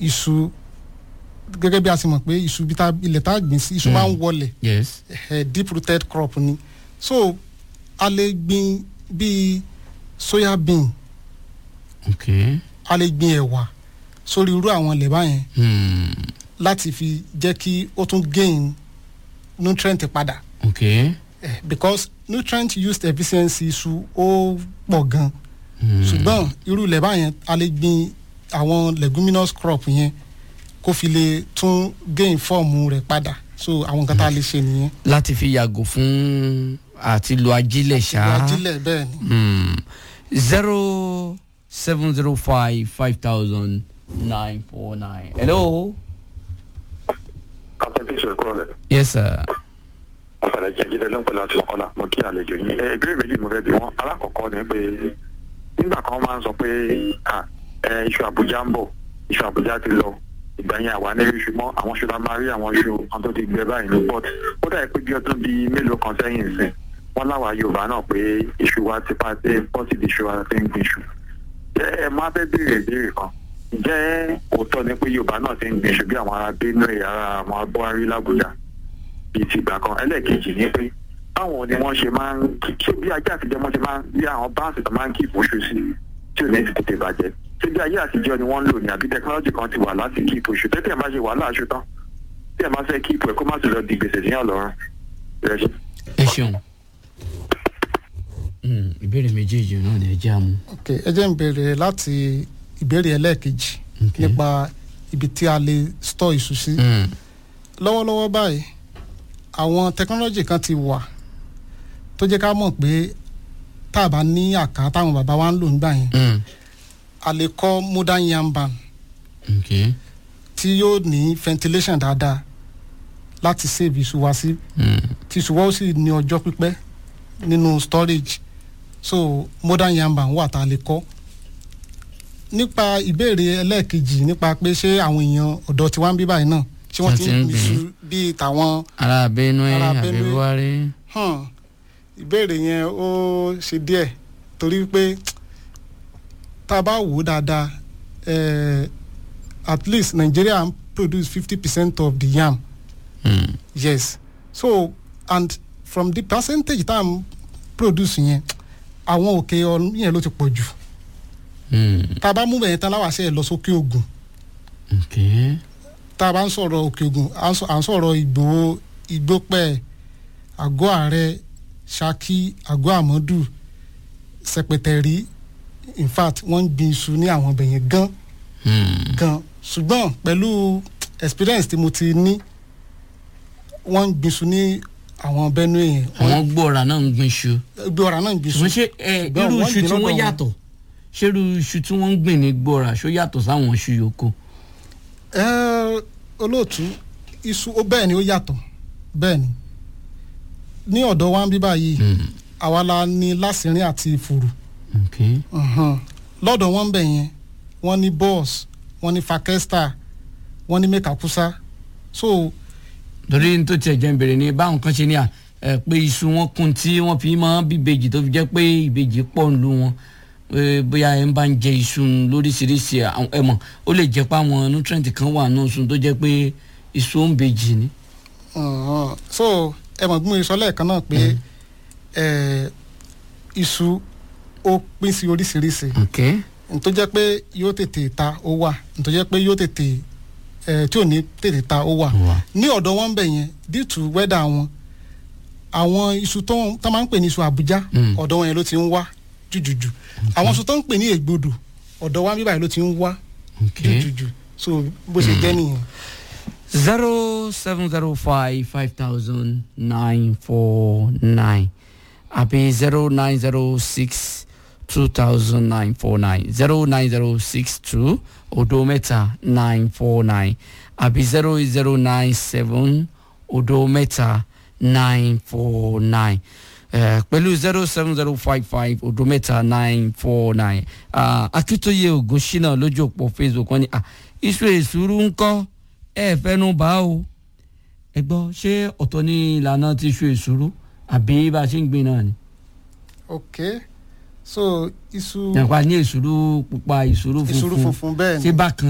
iṣu gẹ́gẹ́ bí a ti mọ̀ pé iṣu bí ta ilẹ̀ tá a gbìn sí iṣu máa ń wọlẹ̀ yes eh, deep rooted crop ni so a lè gbìn bíi soya bean ok a lè gbìn ẹ̀wà sórí irú àwọn ilẹ̀ báyẹn hmm. láti fi jẹ́ kí ó tún gain nutrient padà ok eh, because nutrient used efficiency iṣu ó pọ̀ gan hmm. ṣùgbọ́n irú ilẹ̀ báyẹn a lè gbìn àwọn leguminous crop yẹn kó fi lè tún gain fọ́ọ̀mù rẹ̀ padà so àwọn nǹkan tá a lè ṣe nìyẹn. láti fi yàgò fún àti lo ajílẹ̀ ṣá. ajílẹ̀ bẹ́ẹ̀ ni. Hmm. zero seven zero five five thousand nine four nine. hello. captain peace ẹ̀kọ́ rẹ̀ yes sir. ọ̀sàlẹ̀ jẹ́jídẹ́ ló ń pẹ̀lú àti ọ̀kọ́lá mo kí àlejò yín ẹ ìbéèrè méjì mo fẹ́ bí wọ́n alákọ̀ọ́kọ́ ni pé nígbà kan máa ń sọ pé à, ẹ, iṣu àbújá ń bọ̀ iṣu àbújá ti lọ ìgbà yẹn àwa ní iṣu mọ́ àwọn iṣu la máa rí àwọn iṣu kan tó ti gbẹ báyìí ní port ó dà pé bí ọdún bíi mélòó kan sẹ́yìn sìn wọ́n láwa yorùbá náà pé iṣu wa ti pa dé pọ́ọ̀tì di iṣu wa ti ń gbin iṣu jẹ́ ẹ má fẹ́ béèrè ìbéèrè kan ǹjẹ́ òótọ́ ni pé yorùbá náà ti ń gbin iṣu bí àwọn ará benue ará àwọn abọ́hárí làbújá bíi ti ìgbà kan ẹlẹ́ẹ̀kejì ni pé báwọn ni wọ́n ṣe máa ń ṣé bí ajé àtijọ́ wọ́n ṣe máa ń bí àwọn báńsì tó máa ń kí ìfòṣù sí tí ò ní ti tètè bàjẹ́ ṣé bí ayé àtijọ́ ni wọ́n ń lò ní àbí tẹkinọ́lọ́jì kan ti wà láti kí ìfòṣù tẹ́tẹ́ ẹ̀ máa ṣe wàhálà aṣọ tán tí ẹ̀ máa fẹ́ kí ipò ẹ̀ kó má sì lọ di gbèsè síyàn lọ́rùn rẹ̀ ṣe. ẹ ṣeun. Hmm, ìbéèrè méjèèjì náà ni ẹ jẹ́ àmú. ok ẹ jẹ́ n bèrè láti ìbéèrè ẹlẹ́ẹ̀kejì Ok. nípa ibi tí a lè store iṣu sí. Hmm. lọ́wọ́lọ́wọ́ báyìí àwọn technology kan ti wà tó jẹ́ ká mọ̀ pé tá a bá ní àká táwọn bàbá wa ń lò nígbà yẹn Hmm. a lè kọ́ modern yam barn ok. tí yóò ní ventilation dáadáa láti save iṣu wa sí Hmm. tí iṣu wa ó sì ní ọjọ́ pípẹ́ nínú storage so modern yam barn wà tá a lè kọ́ nípa ìbéèrè ẹlẹ́ẹ̀kejì nípa pé ṣé àwọn èèyàn ọ̀dọ́ tí wọ́n ń bí báyìí náà ṣé wọ́n ti ń gbìn iṣu bíi tàwọn ara benue Ará àbí Benue. buhari. hàn ìbéèrè yẹn ó ṣe díẹ̀ torí pé tá a bá wò ó dáadáa eh, at least Nigeria produce fifty percent of the yam Hmm. yes so and from the percentage tá a ń produce yẹn àwọn òkè ọ̀run yẹn ló ti pọ̀ jù Hmm. tá a bá mú bẹ̀yẹn tán láwàṣẹ lọ sókè ògùn ok. tá a bá ń sọ̀rọ̀ òkè ògùn à ń sọ- à ń sọ̀rọ̀ ìgbòho ìgbópẹ́ àgọ́ ààrẹ ṣákí àgọ́ àmọ́dù sẹpẹtẹrí in fact wọ́n ń gbin iṣu ní àwọn ọbẹ̀ yẹn gan Hmm. gan ṣùgbọ́n pẹ̀lú experience tí mo ti ní wọ́n ń gbin iṣu ní àwọn benue yẹn àwọn gbọ́ra náà ń gbin iṣu. gbé ọ̀rá náà ń gbin iṣu ṣùgbọ́n ṣé ẹ, ṣùgbọ́n irú wọ́n iṣu gbìn tí lọ́dọ̀ wọ́n wọn. yàtọ̀ ṣé irú iṣu tí wọ́n ń gbìn ní gbọ́ra ṣó yàtọ̀ sáwọn iṣu yòókù. ẹ olóòtú iṣu ó bẹ́ẹ̀ ni ó yàtọ̀ bẹ́ẹ̀ ni ní ọ̀dọ̀ wa ń bí báyìí Hmm. àwa la ní lásìrín àti ìfòrò ok. Mhm. lọ́dọ̀ wọn bẹ̀ yẹn wọ́n ní boss wọ́n ní fakesta wọ́n ní mekakusa so torí n tó tiẹ̀ jẹ́ ń bèrè ni báwọn kan ṣe ní à ẹ, pé iṣu wọn kún tí wọ́n fi mọ́ bíbejì tó fi jẹ́ pé ìbejì pọ̀ ń lu wọn pé bóyá ẹ ń bá ń jẹ iṣu lóríṣiríṣi àwọn- ẹ mọ̀ ó lè jẹ́ pé àwọn nutrient kan wà nù sùn tó jẹ́ pé iṣu ó ń bejì ni. mhm. so ẹ mọ̀ bí mo sọ lẹ́ẹ̀kan náà pé ẹ, iṣu ó pín sí oríṣiríṣi ok. n tó jẹ́ pé yóò tètè ta ó wà n tó jẹ́ pé yóò tètè ẹ, tí ò ní tètè ta ó wà wà. ní ọ̀dọ̀ wọn bẹ̀ yẹn due to weather wọn àwọn iṣu tó ń- tó máa ń pè ní iṣu àbújá Mm. ọ̀dọ̀ wọn yẹn ló ti ń wá jùjùjù àwọn iṣu tó ń pè ní ègbodò ọ̀dọ̀ wa bíbáyìí ló ti ń wá ok. jùjùjù so bó ṣe jẹ́ nìyẹn. zero seven zero five five thousand nine four nine àbí zero nine zero six two thousand nine four nine zero nine zero six two odo mẹ́ta nine four nine àbí zero zero nine seven odo mẹ́ta nine four nine pẹ̀lú zero seven zero five five odo mẹ́ta nine four nine akitoye ogunṣina lójú òpó facebook wọn ni ah, iṣu èsúrú ń kọ́ ẹ fẹnu bá o ẹ gbọ́ ṣé ọ̀tọ̀ ní ìlànà ti ṣu èsúrú àbí bá a ṣe ń gbin náà ni. ok so iṣu nípa ní èsúrú pupa èsúrú funfun ìṣòro funfun bẹ́ẹ̀ ṣé ni bákan